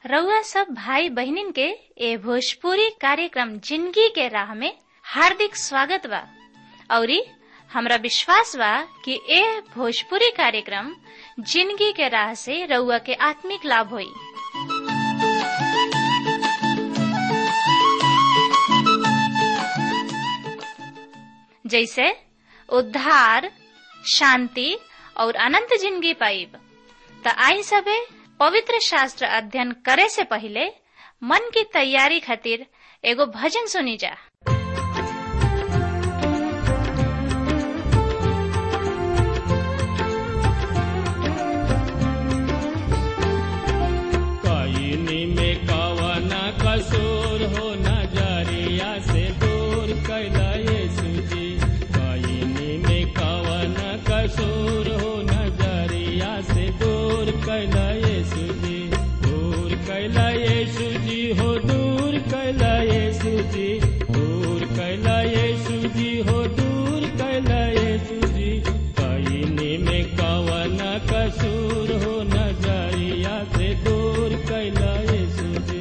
रउआ सब भाई बहिनीन के ए भोजपुरी कार्यक्रम जिंदगी के राह में हार्दिक स्वागत बा औरी हमरा विश्वास बा कि ए भोजपुरी कार्यक्रम जिंदगी के राह से रउआ के आत्मिक लाभ होई जैसे उद्धार शांति और अनंत जिंदगी पाइब त आई सबे पवित्र शास्त्र अध्ययन करे से पहले मन की तैयारी खातिर एगो भजन सुनी जा कईनी में कवन कसूर हो नजरिया से दूर कैला यीशु जी कईनी में कवन कसूर हो नजरिया से दूर कैला यीशु जी दूर कैला यीशु जी हो दूर कैला यीशु जी दूर कैला यीशु जी हो दूर कैला यीशु जी कईनी में कवन कसूर हो नजरिया से दूर कैला यीशु जी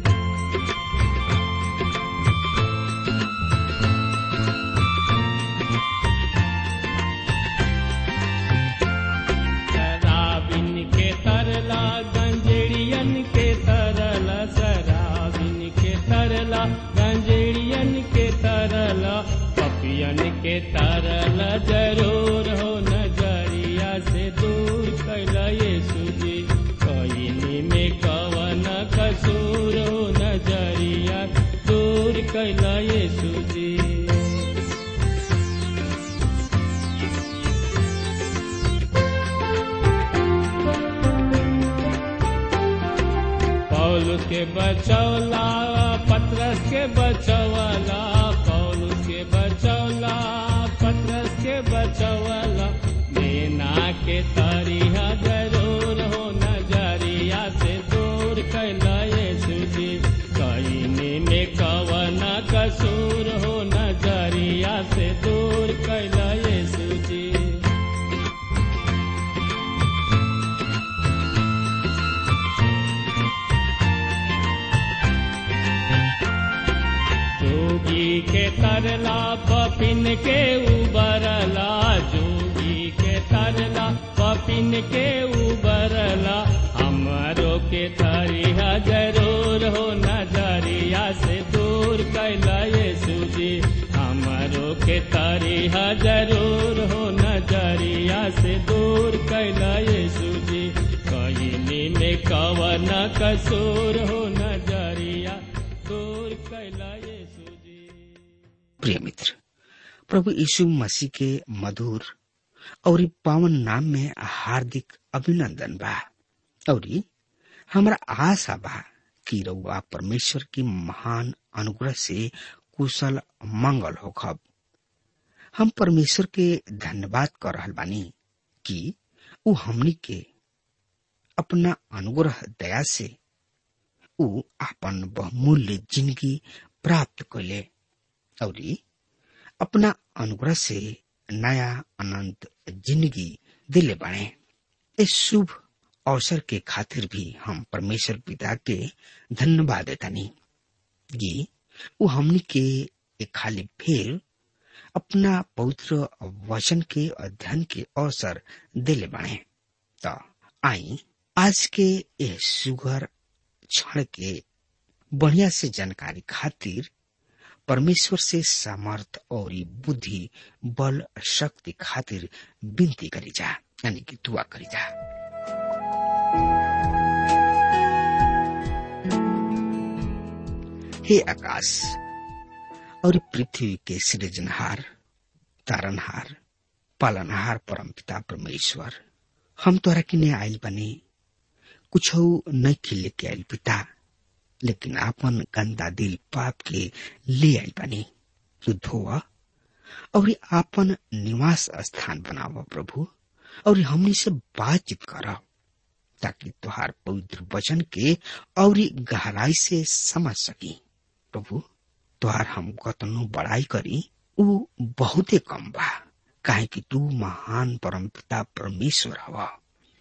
शराबिन के तरला गंजेड़ियन के तरला शराबिन के तरला गंजेड़ियन के तरला पपियन के तरला जरूर हो नजरिया से दूर कैला यीशु जी कईनी में कवन कसूर हो नजरिया दूर कैला यीशु जी पौल के बचौला पत्रस के बचौला पौल के बचौला पत्रस के बचौला देना के तरिया जरूर हो नजरिया से दूर कैला यीशु जी कईनी में कवन कसूर हो नजरिया से दूर कैला यीशु जी जोगी के तरला पपिन के उबरला जोगी के तरला पपिन के उबरला हमारो के तरिया जरूर हो नजरिया से दूर कैला यीशु जी हमारो के तरिया जरूर हो नजरिया से दूर कैला यीशु जी कईनी में कवन कसूर हो नजरिया दूर कैला यीशु जी प्रिय मित्र प्रभु यीशु मसीह के मधुर और पावन नाम में हार्दिक अभिनंदन बा और हमरा आशा बा कि रउआ परमेश्वर की महान अनुग्रह से कुशल मंगल होखब हम परमेश्वर के धन्यवाद कर रहल बानी कि उ हमनी के अपना अनुग्रह दया से उ आपन बहुमूल्य जिंदगी प्राप्त कैले और अपना अनुग्रह से नया अनंत जिंदगी दिले बने इस शुभ अवसर के खातिर भी हम परमेश्वर पिता के धन्यवाद देतानी कि वो हमनी के एक खाली फेर अपना पवित्र वचन के अध्ययन के अवसर दिले बने तो आई आज के यह सुगर क्षण के बढ़िया से जानकारी खातिर परमेश्वर से सामर्थ और बुद्धि बल शक्ति खातिर विनती करी जा यानी कि दुआ करी जा हे आकाश और पृथ्वी के सृजनहार तारनहार पालनहार परम पिता परमेश्वर हम तोरा किने आयल बने कुछ नहीं खिले के आयल पिता लेकिन आपन गंदा दिल पाप के ले आयल बनी तू धोआ और आपन निवास स्थान बनावा प्रभु और हमनी से बातचीत कर ताकि तुहार पवित्र वचन के और गहराई से समझ सकी प्रभु तुहार हम कतनो बड़ाई करी उ बहुते कम बा काहे कि तू महान परम पिता परमेश्वर हवा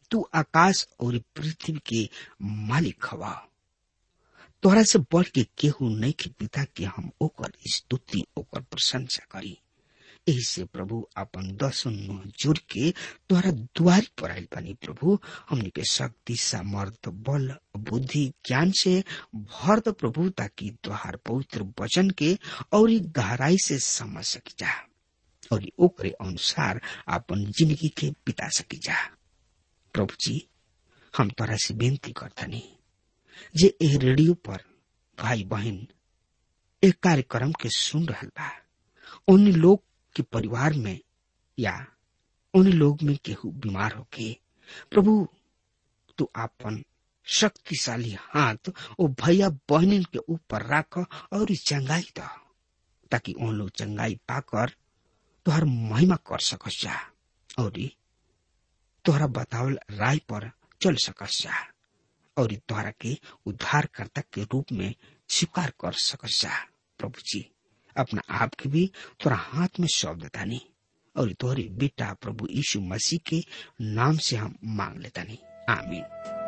तू आकाश और पृथ्वी के मालिक हवा तोहरा से बढ़ के केहू नहीं के पिता के हम ओकर स्तुति ओकर प्रशंसा करी यही से प्रभु अपन दसों नुह जोड़ के तोहरा द्वारी पर आयल बनी प्रभु हमने के शक्ति सामर्थ बल बुद्धि ज्ञान से भर द प्रभु ताकि तोहार पवित्र वचन के और गहराई से समझ सकी जा और ओकरे अनुसार अपन जिंदगी के बिता सकी जा प्रभु जी हम तोरा से बेनती करतनी जे ए रेडियो पर भाई बहन एक कार्यक्रम के सुन रहल बा उन लोग के परिवार में या उन लोग में केहू बीमार होके प्रभु तू आपन शक्तिशाली हाथ ओ भैया बहनिन के ऊपर राख और चंगाई द ताकि उन लोग चंगाई पाकर तोहर महिमा कर सकस जा और तोहरा बतावल राय पर चल सकस जा और तोहरा के उद्धारकर्ता के रूप में स्वीकार कर सकस जा प्रभु जी अपना आप के भी तोरा हाथ में सौंप देता नहीं और तोहरे बेटा प्रभु यीशु मसीह के नाम से हम मांग लेता नहीं आमीन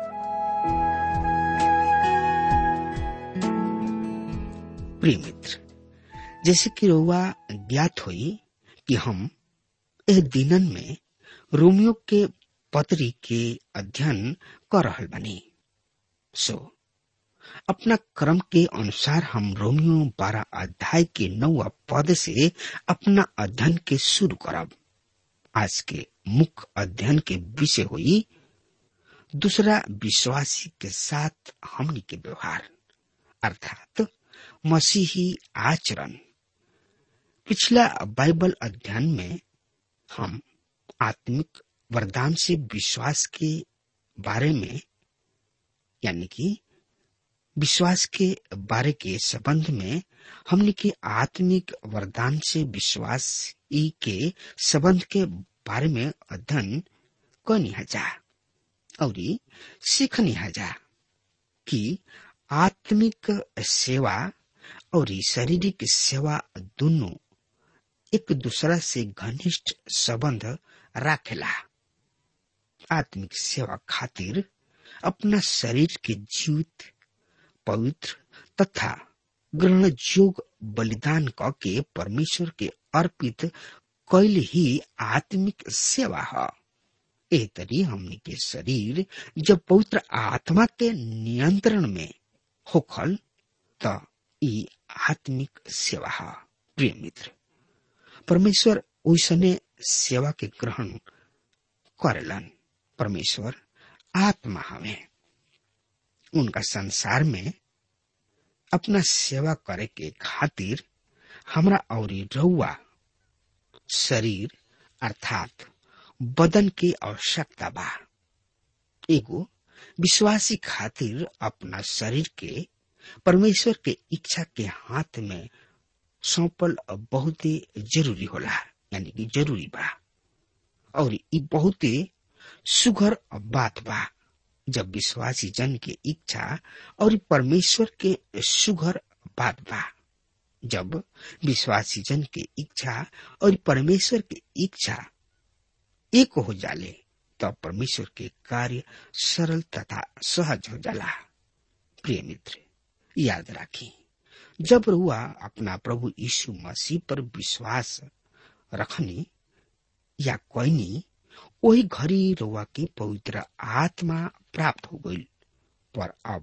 प्रिय मित्र जैसे कि रोवा ज्ञात हुई कि हम एह दिनन में रोमियो के पत्री के अध्ययन कर रहल बनी सो अपना क्रम के अनुसार हम रोमियो बारह अध्याय के नौवा पद से अपना अध्ययन के शुरू करब आज के मुख्य अध्ययन के विषय हुई दूसरा विश्वासी के साथ हमनी के व्यवहार अर्थात मसीही आचरण पिछला बाइबल अध्ययन में हम आत्मिक वरदान से विश्वास के बारे में यानी कि विश्वास के बारे के संबंध में हमने के आत्मिक वरदान से विश्वास ई के संबंध के बारे में अध्ययन करनी जा और सीखनी जा कि आत्मिक सेवा और शारीरिक सेवा दोनों एक दूसरा से घनिष्ठ संबंध राखेला आत्मिक सेवा खातिर अपना शरीर के जीवित पवित्र तथा ग्रहण जोग बलिदान क के परमेश्वर के अर्पित कैल ही आत्मिक सेवा है ए तरी हमने के शरीर जब पवित्र आत्मा के नियंत्रण में होखल त ई आत्मिक सेवा है प्रिय मित्र परमेश्वर ओसने सेवा के ग्रहण करेलन परमेश्वर आत्मा हमें उनका संसार में अपना सेवा करे के खातिर हमरा और रउआ शरीर अर्थात बदन की आवश्यकता बा एगो विश्वासी खातिर अपना शरीर के परमेश्वर के इच्छा के हाथ में सौंपल बहुत जरूरी होला यानी कि जरूरी बा और ई बहुत सुघर बात बा जब विश्वासी जन के इच्छा और परमेश्वर के सुघर बात बा जब विश्वासी जन के इच्छा और परमेश्वर के इच्छा एक हो जाले तब परमेश्वर के कार्य सरल तथा सहज हो जाला प्रिय मित्र याद राखी जब रुआ अपना प्रभु यीशु मसीह पर विश्वास रखनी या कोईनी वही घड़ी रुआ के पवित्र आत्मा प्राप्त हो गई पर अब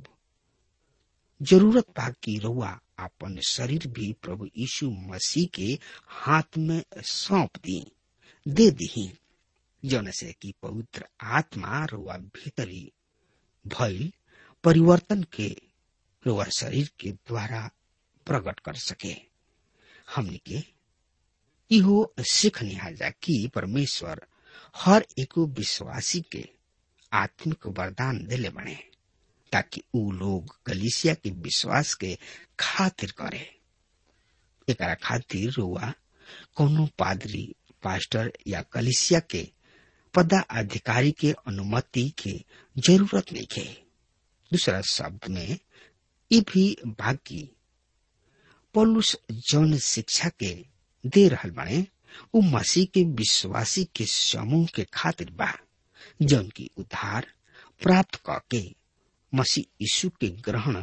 जरूरत बा कि रुआ अपन शरीर भी प्रभु यीशु मसीह के हाथ में सौंप दी दे दी जौन से कि पवित्र आत्मा रुआ भीतरी भइल परिवर्तन के रुआ शरीर के द्वारा प्रकट कर सके हमने के इहो सीख जा कि परमेश्वर हर एक विश्वासी के आत्मिक वरदान दिले बने ताकि ऊ लोग कलिसिया के विश्वास के खातिर करे एक खातिर रुआ कोनो पादरी पास्टर या कलिसिया के पदाधिकारी के अनुमति के जरूरत नहीं है दूसरा शब्द में ये भी बाकी पौलुस जौन शिक्षा के दे रहल बने उ मसीह के विश्वासी के समूह के खातिर बा जौन की उद्धार प्राप्त क के मसीह यीशु के ग्रहण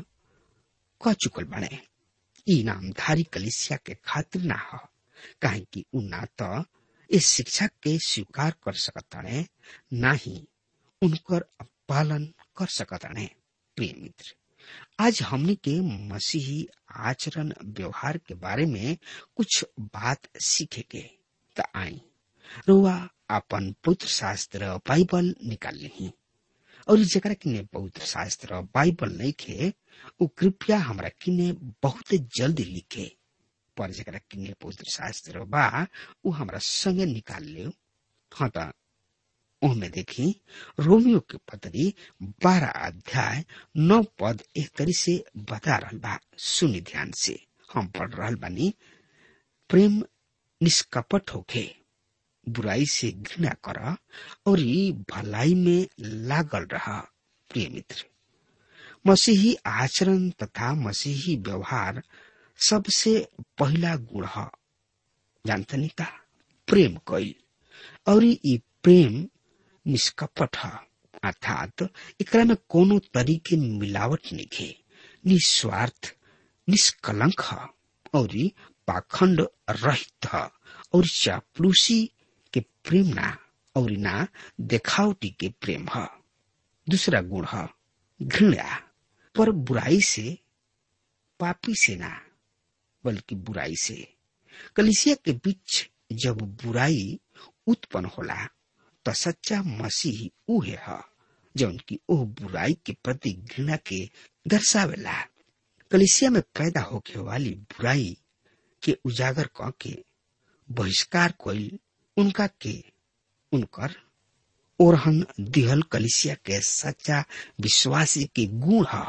क चुकल बने ई नामधारी कलिसिया के खातिर ना हो काहे कि उ ना तो इस शिक्षा के स्वीकार कर सकताने ना ही उनकर पालन कर सकताने प्रिय मित्र आज हमने के मसीही आचरण व्यवहार के बारे में कुछ बात सीखेंगे त आई रुआ अपन पवित्र शास्त्र बाइबल निकाल ली और जरा किने पवित्र शास्त्र बाइबल नहीं खे उ कृपया हमरा किने बहुत जल्दी लिखे पर जरा किने पवित्र शास्त्र बा उ हमरा संगे निकाल ले हाँ त ओहमे देखी रोमियो के पत्री बारह अध्याय नौ पद एक तरी से बता रहल बा सुनी ध्यान से हम पढ़ रहल बानी प्रेम निष्कपट होके बुराई से घृणा कर और ई भलाई में लागल रहा प्रिय मित्र मसीही आचरण तथा मसीही व्यवहार सबसे पहला गुण ह जानतनी का प्रेम कैल और ई प्रेम निष्कपट ह अर्थात एकरा में कोनो तरीके मिलावट निखे निस्वार्थ निष्कलंक ह और ई पाखंड रहित ह और चापलूसी के प्रेम ना और ना देखावटी के प्रेम ह दूसरा गुण ह घृणा पर बुराई से पापी से ना बल्कि बुराई से कलिसिया के बीच जब बुराई उत्पन्न होला तो सच्चा मसीह उहे ह जौन की ओह बुराई के प्रति घृणा के दर्शावेला कलिसिया में पैदा होके वाली बुराई के उजागर क के बहिष्कार कोई उनका के उनकर ओरहन दिहल कलिसिया के सच्चा विश्वासी के गुण ह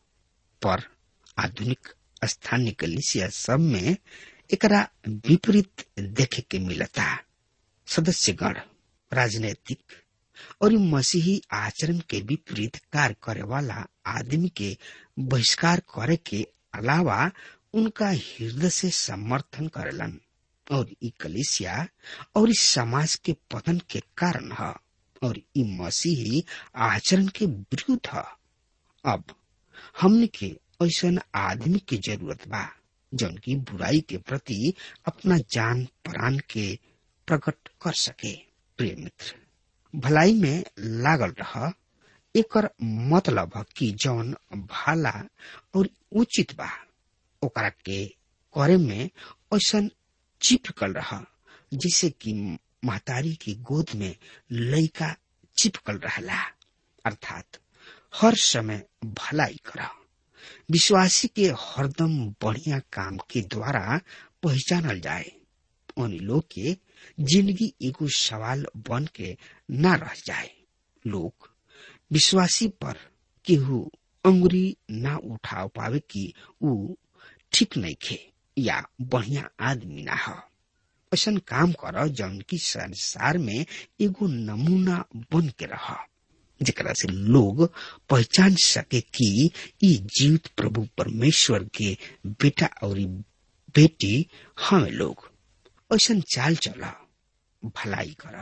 पर आधुनिक स्थानीय कलिसिया सब में एकरा विपरीत देखे के मिलता सदस्यगण राजनैतिक और मसीही आचरण के विपरीत कार्य करे वाला आदमी के बहिष्कार करे के अलावा उनका हृदय से समर्थन करेलन और ई कलिसिया और इस समाज के पतन के कारण है और ई मसीही आचरण के विरुद्ध है अब हमने के ऐसा आदमी की जरूरत बा जौन की बुराई के प्रति अपना जान प्राण के प्रकट कर सके प्रिय मित्र भलाई में लागल रह एकर मतलब है कि जौन भाला और उचित बा ओकरा के करे में ऐसा चिपकल रहा जिसे कि महतारी की गोद में लड़का चिपकल रहला अर्थात हर समय भलाई करा विश्वासी के हरदम बढ़िया काम के द्वारा पहचानल जाए उन लोग के जिंदगी एगो सवाल बन के न रह जाए लोग विश्वासी पर केहू अंगुरी ना उठा पावे कि ऊ ठीक नहीं खे या बढ़िया आदमी ना हो ऐसा काम कर जौन की संसार में एगो नमूना बन के रह जेकरा से लोग पहचान सके कि ई जीवित प्रभु परमेश्वर के बेटा और बेटी हमें लोग ऐसा चाल चला भलाई कर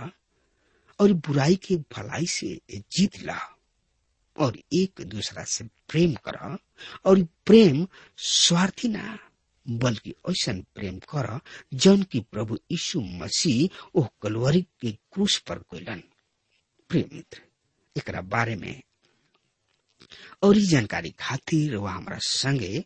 और बुराई के भलाई से जीत ला और एक दूसरा से प्रेम कर और प्रेम स्वार्थी ना बल्कि ऐसा प्रेम कर जौन की प्रभु यीशु मसीह ओह कलवरी के क्रूस पर कोयलन प्रिय मित्र एकरा बारे में और जानकारी खातिर वह हमारा संगे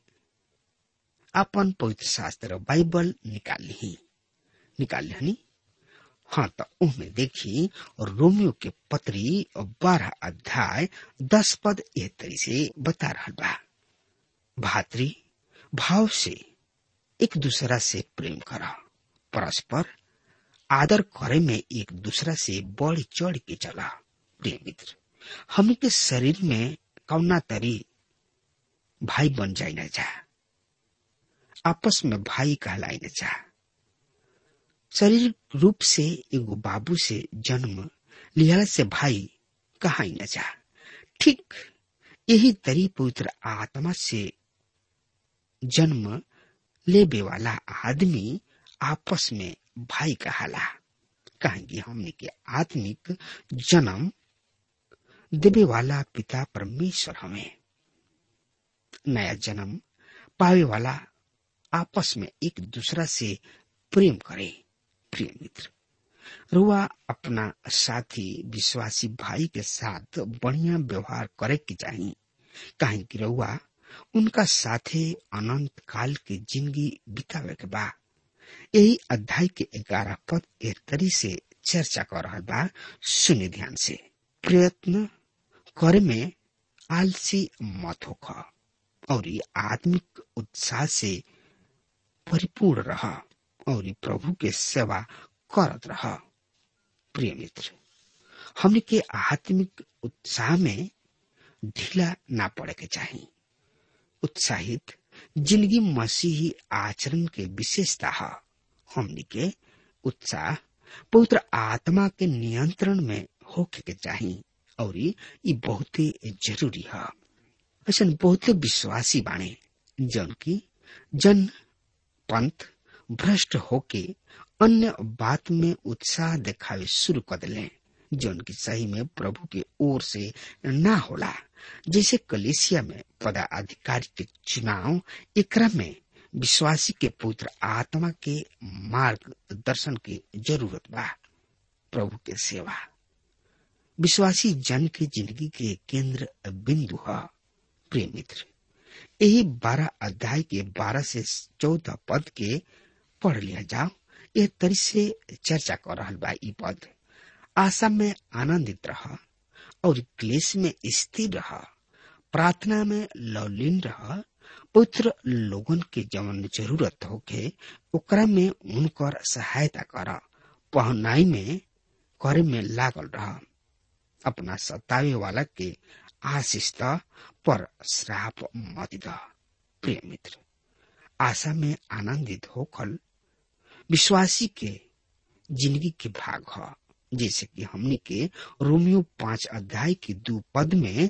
अपन पवित्र शास्त्र बाइबल निकाल ली निकाल ली हाँ तो उनमें देखी और रोमियो के पत्री और बारह अध्याय दस पद एह तरी से बता रहा बा भातरी भाव से एक दूसरा से प्रेम करा परस्पर आदर करे में एक दूसरा से बढ़ चढ़ के चला प्रिय मित्र हम के शरीर में कौना तरी भाई बन जाए न जा आपस में भाई कहलाए न जा शरीर रूप से एगो बाबू से जन्म लिहला से भाई कहा न जा ठीक यही तरी पवित्र आत्मा से जन्म लेबे वाला आदमी आपस में भाई कहाला कहेंगे हमने के आत्मिक जन्म देवे वाला पिता परमेश्वर हमें नया जन्म पावे वाला आपस में एक दूसरा से प्रेम करे प्रिय मित्र रुआ अपना साथी विश्वासी भाई के साथ बढ़िया व्यवहार करे के चाहिए काहे कि रउआ उनका साथे अनंत काल के जिंदगी बितावे के बा यही अध्याय के ग्यारह पद एक तरी से चर्चा कर रहा बा सुनि ध्यान से प्रयत्न करे में आलसी मत होख और आत्मिक उत्साह से परिपूर्ण रह और प्रभु के सेवा करत रह प्रिय मित्र हमने के आत्मिक उत्साह में ढीला ना पड़े के चाहिए उत्साहित जिंदगी मसीही आचरण के विशेषता है हमने के उत्साह पवित्र आत्मा के नियंत्रण में होके के चाहिए और ये बहुत जरूरी है ऐसा बहुत विश्वासी बाणे जन की जन पंथ भ्रष्ट होके अन्य बात में उत्साह दिखावे शुरू कर दिले जौन की सही में प्रभु के ओर से ना होला जैसे कलेसिया में पदाधिकारी के चुनाव एकरा में विश्वासी के पुत्र आत्मा के मार्ग दर्शन की जरूरत बा प्रभु के सेवा विश्वासी जन की जिंदगी के केंद्र बिंदु है प्रिय मित्र यही बारह अध्याय के बारह से चौदह पद के पढ़ लिया जाओ यह तरी से चर्चा कर रहा बा ई पद आशा में आनंदित रह और क्लेश में स्थिर रह प्रार्थना में लौलीन रह पुत्र लोगन के जवन जरूरत होके ओकरा में उनकर सहायता कर पहनाई में करे में लागल रह अपना सतावे वाला के आशीष पर श्राप मत द प्रिय मित्र आशा में आनंदित होकर विश्वासी के जिंदगी के भाग है जैसे कि हमने के रोमियो पांच अध्याय के दो पद में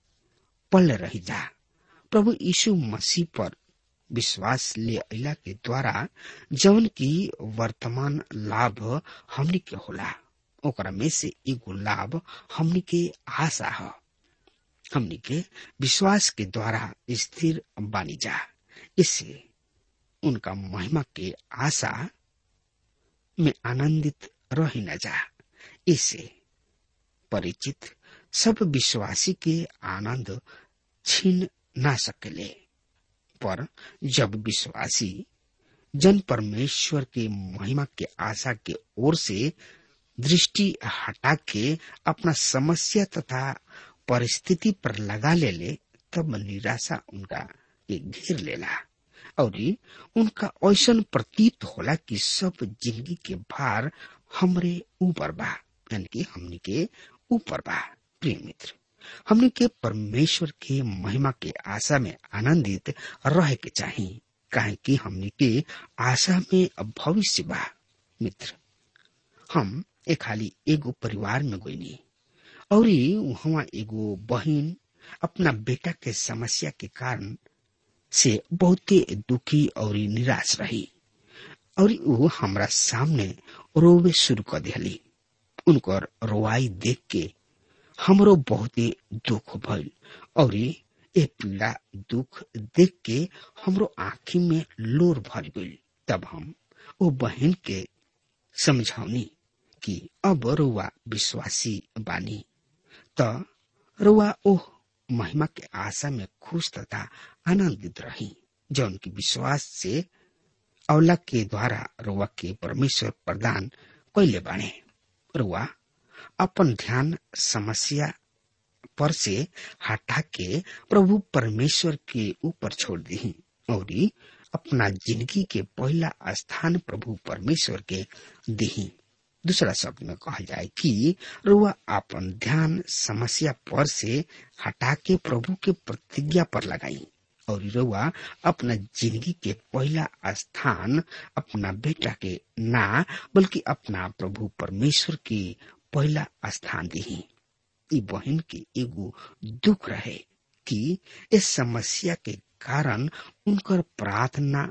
पल रही जा प्रभु यीशु मसीह पर विश्वास ले अला के द्वारा जवन की वर्तमान लाभ हमने के होला ओकरा में से एगो लाभ हमने के आशा है हमने के विश्वास के द्वारा स्थिर बानी जा इससे उनका महिमा के आशा में आनंदित रही न जा इससे परिचित सब विश्वासी के आनंद छीन ना सकेले पर जब विश्वासी जन परमेश्वर के महिमा के आशा के ओर से दृष्टि हटा के अपना समस्या तथा परिस्थिति पर लगा ले ले तब निराशा उनका के घेर लेला और उनका ऐसा प्रतीत होला कि सब जिंदगी के भार हमरे ऊपर बा यानी कि हमने के ऊपर बा प्रिय मित्र हमने के परमेश्वर के महिमा के आशा में आनंदित रहे के चाहिए काहे कि हमने के आशा में भविष्य बा मित्र हम एक खाली एगो परिवार में गईनी और वहाँ एगो बहन अपना बेटा के समस्या के कारण से बहुते दुखी और निराश रही और वो हमरा सामने रोवे शुरू कर दिली उनकर रोवाई देख के हमरो बहुते दुख भइल और ए पीड़ा दुख देख के हमरो आँखी में लोर भर गई तब हम वो बहन के समझौनी कि अब रुआ विश्वासी बानी त रुआ ओह महिमा के आशा में खुश तथा आनंदित रही जौन की विश्वास से अवला के द्वारा रुआ के परमेश्वर प्रदान कैले बाणे रुआ अपन ध्यान समस्या पर से हटा के प्रभु परमेश्वर के ऊपर छोड़ दी और अपना जिंदगी के पहला स्थान प्रभु परमेश्वर के दी दूसरा शब्द में कहा जाए कि रुआ अपन ध्यान समस्या पर से हटा के प्रभु के प्रतिज्ञा पर लगाई और रुआ अपना जिंदगी के पहला स्थान अपना बेटा के ना बल्कि अपना प्रभु परमेश्वर के पहला स्थान दी ई बहन के एगो दुख रहे कि इस समस्या के कारण उनकर प्रार्थना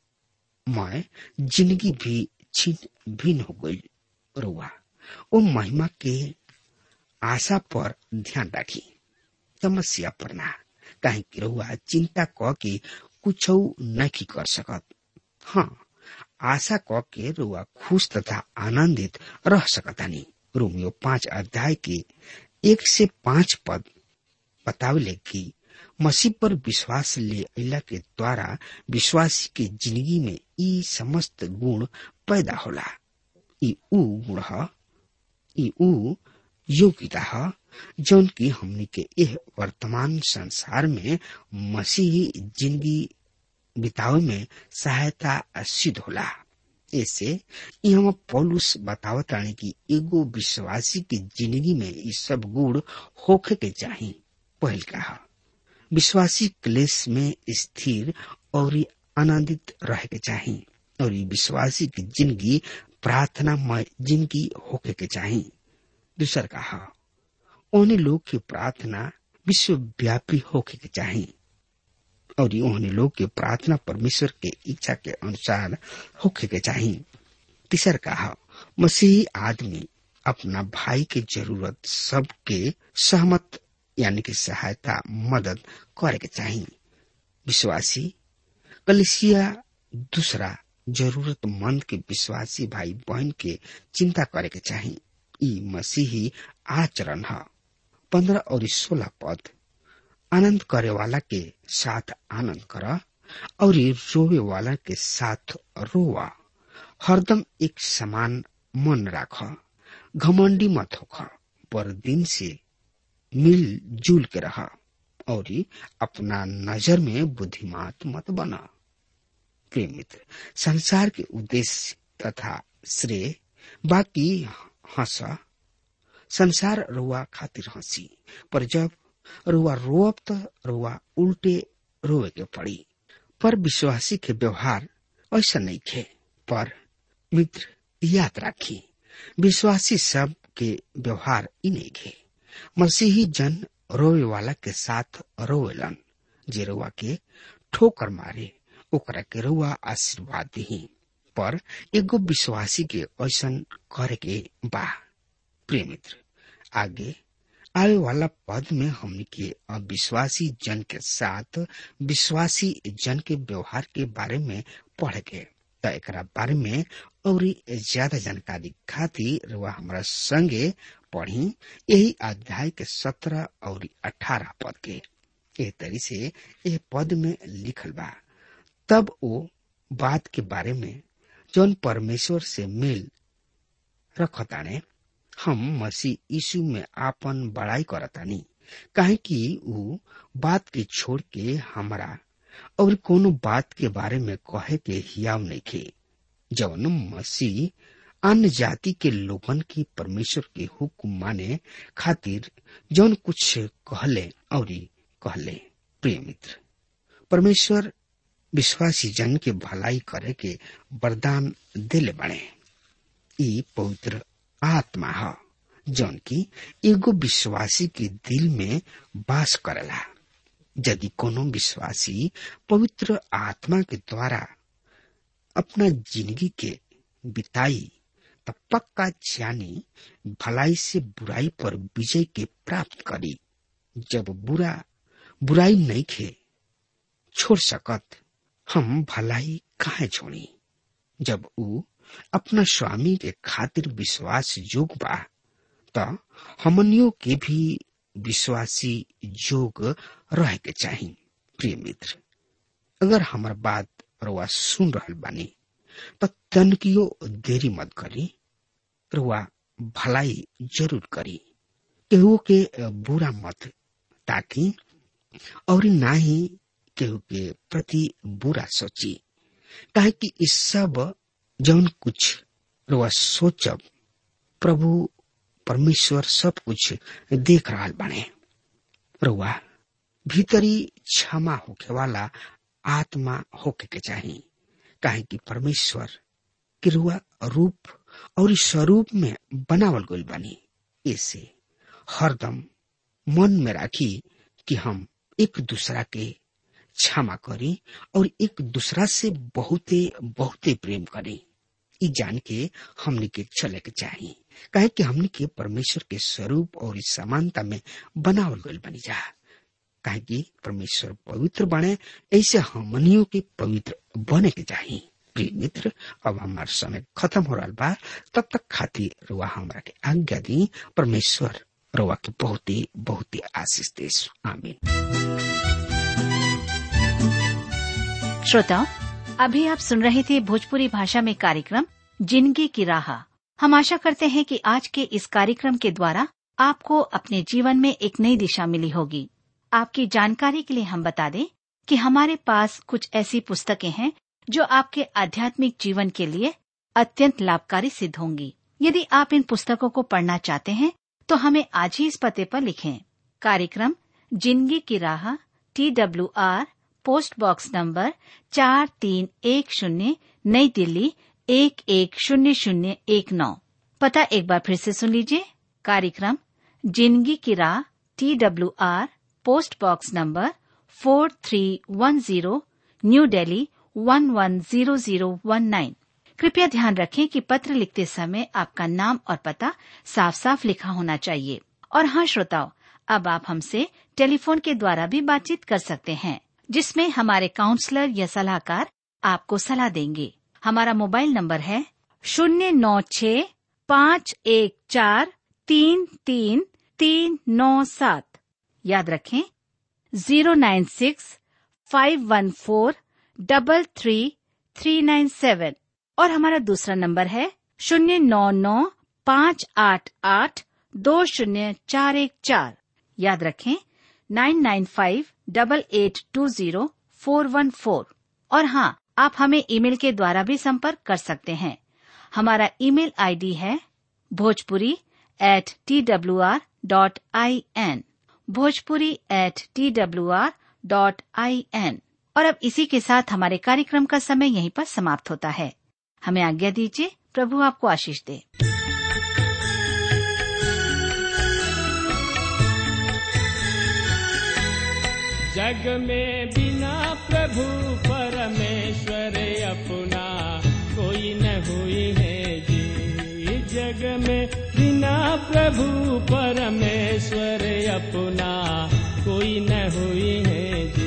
में जिंदगी भी छीन भिन्न हो गई रुआ वो महिमा के आशा पर ध्यान राखी समस्या पर ना काहे कि रउआ चिंता क के कुछ नहीं कर सकत हाँ आशा क के रुआ खुश तथा आनंदित रह सकतानी रोमियो पांच अध्याय के एक से पांच पद बतावले कि मसीह पर विश्वास ले अला के द्वारा विश्वासी के जिंदगी में ई समस्त गुण पैदा होला ई ऊ गुण ह ई ऊ योग्यता ह जौन की हमनी के यह वर्तमान संसार में मसीही जिंदगी बितावे में सहायता सिद्ध होला ऐसे यहाँ पौलुस बतावत रानी की एगो विश्वासी की जिंदगी में ये सब गुण होखे के चाही पहल का विश्वासी क्लेश में स्थिर और आनंदित रहे के चाही और ये विश्वासी की जिंदगी प्रार्थना में जिंदगी होके के चाही दूसर कहा उन्हें लोग की प्रार्थना विश्वव्यापी होके के चाही और उन्हें लोग की प्रार्थना परमेश्वर के इच्छा के अनुसार होके के चाही तीसर कहा मसीही आदमी अपना भाई के जरूरत सबके सहमत यानी कि सहायता मदद करे के चाही विश्वासी कलिसिया दूसरा जरूरतमंद के विश्वासी भाई बहन के चिंता करे के चाही ई मसीही आचरण है पंद्रह और सोलह पद आनंद करे वाला के साथ आनंद कर और रोवे वाला के साथ रोवा हरदम एक समान मन राख घमंडी मत होख पर दिन से मिल जुल के रह और अपना नजर में बुद्धिमात मत बना प्रिय मित्र संसार के उद्देश्य तथा श्रेय बाकी हंसा संसार रुआ खातिर हंसी पर जब रुआ रोअब त रुआ उल्टे रोए के पड़ी पर विश्वासी के व्यवहार ऐसा नहीं खे पर मित्र याद राखी विश्वासी सब के व्यवहार इ नहीं खे मसीही जन रोवे वाला के साथ रोवेलन जे रुआ के ठोकर मारे ओकरा के रुआ आशीर्वाद दी पर एगो विश्वासी के ऐसन करे के बा प्रिय मित्र आगे आवे वाला पद में हमने के अविश्वासी जन के साथ विश्वासी जन के व्यवहार के बारे में पढ़ के त एकरा बारे में और ज्यादा जानकारी खातिर वह हमारा संगे पढ़ी यही अध्याय के सत्रह और अठारह पद के एह तरी से यह पद में लिखल बा तब वो बात के बारे में जौन परमेश्वर से मिल रखताने हम मसीह यीशु में आपन बड़ाई करतानी काहे कि ऊ बात के छोड़ के हमारा और कोनो बात के बारे में कहे के हियाव नहीं खे जौन मसीह अन्य जाति के लोगन की परमेश्वर के हुक्म माने खातिर जौन कुछ कहले और कहले प्रिय मित्र परमेश्वर विश्वासी जन के भलाई करे के वरदान दिले बने ई पवित्र आत्मा ह जौन की एगो विश्वासी के दिल में वास करेला यदि कोनो विश्वासी पवित्र आत्मा के द्वारा अपना जिंदगी के बिताई त पक्का जानी भलाई से बुराई पर विजय के प्राप्त करी जब बुरा बुराई नहीं खे छोड़ सकत हम भलाई काहे छोड़ी जब ऊ अपना स्वामी के खातिर विश्वास जोग बा त हमनियों के भी विश्वासी जोग रहे के चाही प्रिय मित्र अगर हमार बात रुआ सुन रहल बानी त तनकियो देरी मत करी रुआ भलाई जरूर करी केहू के बुरा मत ताकि और ना ही केहू के प्रति बुरा सोची काहे कि इस सब जौन कुछ रुआ सोचब प्रभु परमेश्वर सब कुछ देख रहा बने रुआ भीतरी क्षमा होके वाला आत्मा होके के चाहिए काहे कि परमेश्वर के रुआ रूप और स्वरूप में बनावल गई बनी ऐसे हरदम मन में राखी कि हम एक दूसरा के क्षमा करी और एक दूसरा से बहुते बहुते प्रेम करी ई जान के हमने के चले के चाहिए काहे कि हमने के परमेश्वर के स्वरूप और इस समानता में बनावल गईल बनी जा काहे कि परमेश्वर पवित्र बने ऐसे हमनियों के पवित्र बने के चाहिए प्रिय मित्र अब हमार समय खत्म हो रहा बा तब तक खातिर रुआ हमरा के आज्ञा दी परमेश्वर रुआ के बहुत ही बहुत ही आशीष देश आमीन श्रोताओं अभी आप सुन रहे थे भोजपुरी भाषा में कार्यक्रम जिंदगी की राह हम आशा करते हैं कि आज के इस कार्यक्रम के द्वारा आपको अपने जीवन में एक नई दिशा मिली होगी आपकी जानकारी के लिए हम बता दें कि हमारे पास कुछ ऐसी पुस्तकें हैं जो आपके आध्यात्मिक जीवन के लिए अत्यंत लाभकारी सिद्ध होंगी यदि आप इन पुस्तकों को पढ़ना चाहते हैं तो हमें आज ही इस पते पर लिखें कार्यक्रम जिंदगी की राह T W R post box number चार तीन एक शून्य नई दिल्ली एक एक शून्य शून्य एक नौ पता एक बार फिर से सुन लीजिए कार्यक्रम जिंदगी की राह T W R post box number four three one zero New Delhi one one zero zero one nine कृपया ध्यान रखें कि पत्र लिखते समय आपका नाम और पता साफ साफ लिखा होना चाहिए और हाँ श्रोताओं अब आप हमसे टेलीफोन के द्वारा भी बातचीत कर सकते हैं जिसमें हमारे काउंसलर या सलाहकार आपको सलाह देंगे हमारा मोबाइल नंबर है शून्य नौ छ पाँच एक चार तीन तीन तीन नौ सात याद रखें zero nine six five one four double three three nine seven और हमारा दूसरा नंबर है शून्य नौ नौ पाँच आठ आठ दो शून्य चार एक चार याद रखें nine nine five double eight two zero four one four और हाँ आप हमें ईमेल के द्वारा भी संपर्क कर सकते हैं हमारा ईमेल आईडी है Bhojpuri at T W R dot I N Bhojpuri at T W R dot I N और अब इसी के साथ हमारे कार्यक्रम का समय यहीं पर समाप्त होता है हमें आज्ञा दीजिए प्रभु आपको आशीष दे जग में बिना प्रभु परमेश्वर अपना कोई न हुई है जी जग में बिना प्रभु परमेश्वर अपना कोई न हुई है जी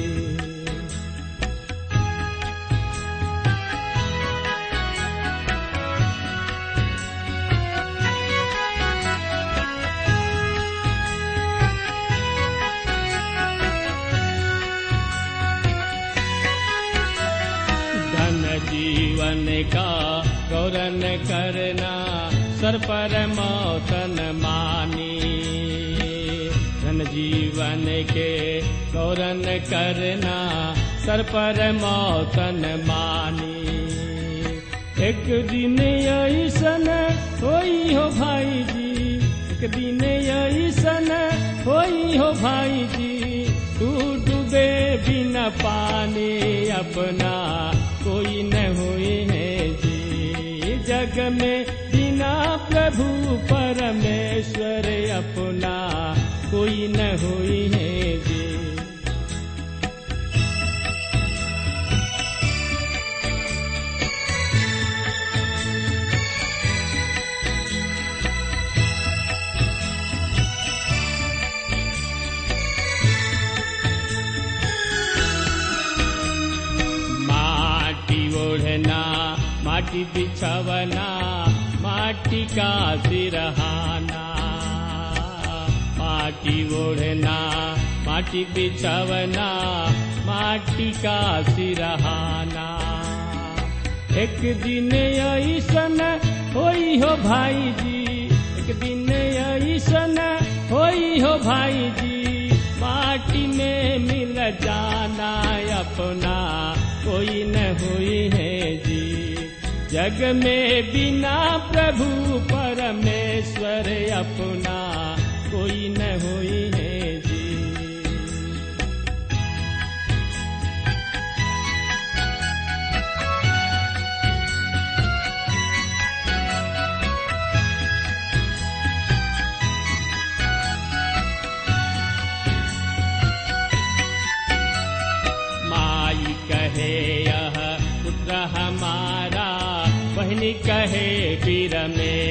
धन जीवन का गौरन करना सर पर मौतन मानी धन जीवन के गौरन करना सर पर मौतन मानी एक दिन ऐसन होई हो भाई जी एक दिन ऐसन होई हो भाई जी तू डूबे बिना पानी अपना कोई न हुई है जी जग में बिना प्रभु परमेश्वर अपना कोई न हुई है जी माटी ओढ़ना माटी बिछवना माटी का सिरहाना माटी ओढ़ना माटी बिछवना माटी का सिरहाना एक दिन ऐसन होई हो भाई जी एक दिन ऐसन होई हो भाई जी माटी में मिल जाना अपना कोई न हुई है जी जग में बिना प्रभु परमेश्वर अपना कोई न हुई है जी माई कहे यह पुत्र हमारा बहन कहे पीर में